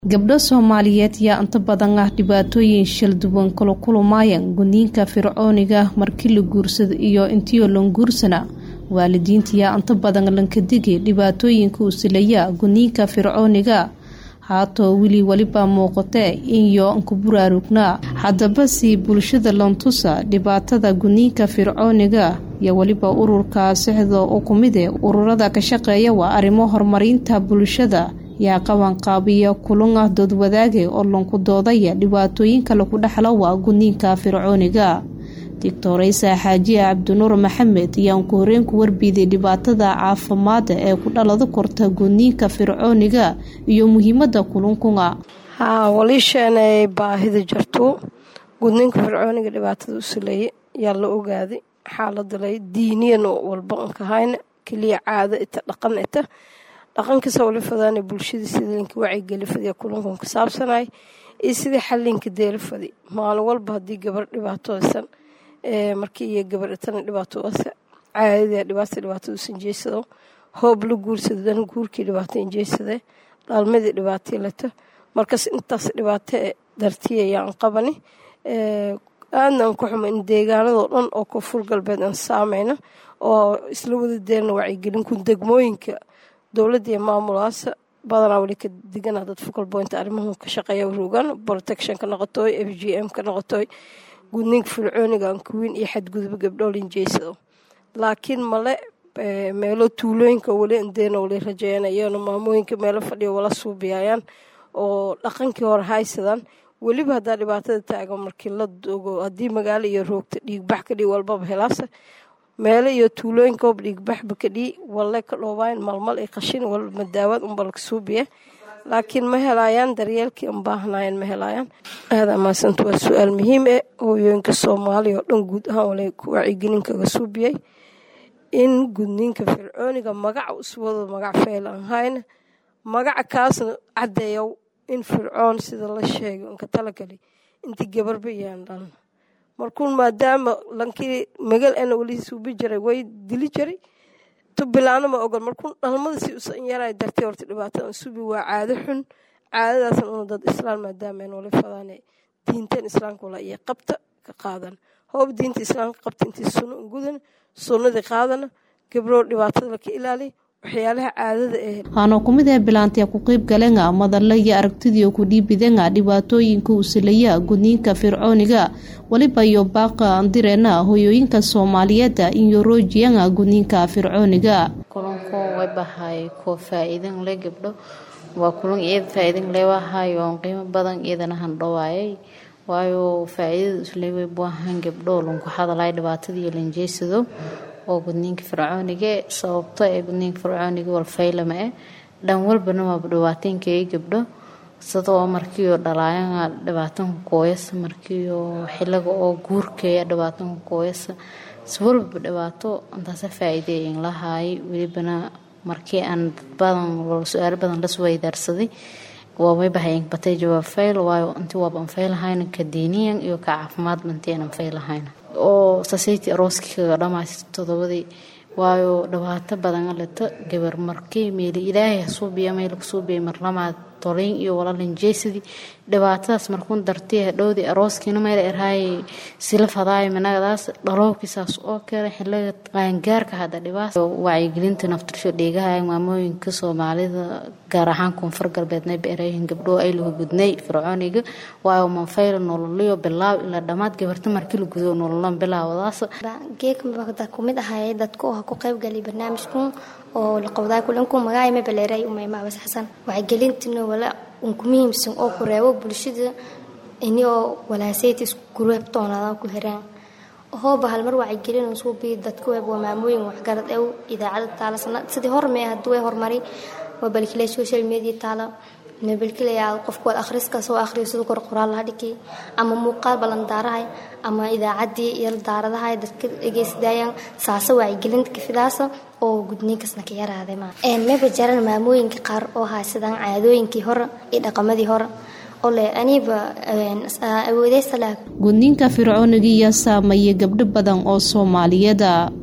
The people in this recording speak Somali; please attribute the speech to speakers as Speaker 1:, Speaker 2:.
Speaker 1: gabdho soomaaliyeed yaa inta badan ah dhibaatooyin shil duwan kala kulmayaan gudniinka fircooniga markii la guursado iyo intiio lan guursana waalidiinta yaa inta badan lankadigi dhibaatooyinka uu silaya gudniinka fircooniga haatoo weli weliba muuqatee inyo nku buraarugnaa haddaba si bulshada lantusa dhibaatada gudniinka fircooniga iyo weliba ururka sixda u kumide ururada ka shaqeeya waa arrimo horumarinta bulshada yaa qabanqaabiya kulan ah doodwadaage oo lanku doodaya dhibaatooyinka lagu dhexlo waa gudniinka fircooniga doctoreysa xaajiya cabdinuur maxamed ayaan ku horeen ku warbiiday dhibaatada caafimaada ee ku dhalada korta gudniinka fircooniga iyo muhiimada kulankuna
Speaker 2: haa waliisheenay baahida jirto gudniinka fircooniga dhibaatada u saleeye yaa la ogaaday xaaladalay diiniyan walba nkahayna keliya caado ita dhaqan ita dhaqankiisa wali fadaana bulshada sida linka wacyigeli fadiya kulankan ku saabsanay iyo sidii xalinka deela fadi maalin walba haddii gabar dhibaatooysan markii iyo gabadhatana dhibaatooasa caadada dhibaata dhibaatada usan jeysado hoob la guursado dan guurkii dhibaato injeysade dhaalmadii dhibaatii lato markas intaas dhibaato dartiya ayaan qabani aadna aan ku xuma in deegaanadoo dhan oo koonfur galbeed aan saameyno oo isla wada deelna wacyigelinku degmooyinka dowladda iyo maamulaasa badanaa weli ka digana dad focal point arrimuhu ka shaqeeya rogan protection ka noqotoy f g m ka noqotoy gudniinka fircooniga ankuwiin iyo xadgudub gabdhool injeysado laakiin male meelo tuulooyinka weli indeena wali rajeynayano maamooyinka meelo fadhiya wala suubiyayaan oo dhaqankii hore haysadaan weliba haddaa dhibaatada taagan markii la dogo haddii magaalo iyo roogta dhiigbax kadhii walbaba helaasa meelo iyo tuulooyinka ob dhiigbaxba kadhii walle ka dhoobayn malmal i qashin walba daawad unbalka suubiya laakiin ma helayaan daryeelkii an baahnayan ma helayaan aada amaasanta waa su-aal muhiim e hooyooyinka soomaaliya oo dhan guud ahaan wala wacyigelin kaga suubiyay in gudniinka fircooniga magaca uswado magac feyl aan hayna magaca kaasna caddeeyow in fircoon sida la sheegay unka talagali intii gabarba iyaan dhalna markuun maadaama lankii magal ana weli suubi jiray way dili jiray tubilaana ma ogol markuun dhalmada si usan yaray dartay horta dhibaatada subi waa caado xun caadadaasna una dad islaan maadaama aan wali fadaan diintan islaamka wala iyo qabta ka qaadan hoob diinta islaamka qabta intii sunno ungudan sunnadii qaadana gabroo dhibaatada laka ilaaliya waxyaalaha caadada eh
Speaker 1: waana kumid ee bilaantee ku qeyb galenga madalla iyo aragtidii ku dhiibidenga dhibaatooyinka uu silaya gudniinka fircooniga weliba iyo baaqa andireena hoyooyinka soomaaliyeeda iyo roojiyanga gudniinka fircooniga
Speaker 3: kulanku way bahay koo faa-iidan le gabdho waa kulan iyada faa-iidan leewahay oon qiimo badan iyadana handhawaayay waayo faa-iidada isleeway buahan gabdho lanku hadalay dhibaatadii lanjeysado oo gudniinka fircooniga sababto ee gudniinka fircooniga walfaylama eh dhan walbana waaba dhibaateenkay gabdho sidoo markiioo dhalaayana dhibaatanka kooyasa markiio xiliga oo guurkeeya dhibaatanka kooyasa swalbaba dhibaato intaasa faa-iideeyin lahaay welibana markii aan dadbadan su-aalo badan las weydaarsaday waamay bahayen batay jawaab fayl waayo intii waaba an faylahayna ka diiniyan iyo ka caafimaadba intii aan faylahayna oo society arooskii kaga dhamays todobadii waayo dhibaato badan leto gabar markii meeli ilaahay hasuubiya meel kasuubiya marlamaad tolin iyo walalinjeysadii dhibaatadaas markuun dartay hadhowdii arooskiina meel erhaay sila fadaay managadaas dhalowkiisaas oo kale xiliga qaangaarka hadda dhibaas wacyigelinta naftirsho dheegaha maamooyinka soomaalida gaar ahaan koonfur galbeedna beerayihin gabdho ay lagu gudnay fircooniga waayo manfayla nololiyo bilaaw ilaa dhammaad gabarta markii la gudo nololan bilaawadaas
Speaker 4: geeka kumid ahay dadku oo ku qaybgalay barnaamijkan oo la qowdaay kulanku magaay ma baleeray umayma abas xasan wacyigelintina wala unku muhiimsan oo ku reebo bulshada inio walaasayta isku gureeb toonada ku hiraan hooba hal mar wacyigelin suu bii dadku weeb waa maamooyin waxgarad ew idaacada taala sanad sidii hormee hadduu way horumari waa balkile social media taala nabalkilayaa qofku waad akhriska soo akhriyo siduu kor qoraal laha dhigi ama muuqaal ballandaarahay ama idaacaddii iyo daaradahay dadka dhegeysadayaan saasa wacyigelinta kafidaasa oo gudniinkasna ka yaraaday ma maba jaran maamooyinka qaar oo haysadaan caadooyinkii hore iyo dhaqamadii hore ole aniba awoodeysa
Speaker 1: gudniinka fircooniga iyo saameeya gabdho badan oo soomaaliyeeda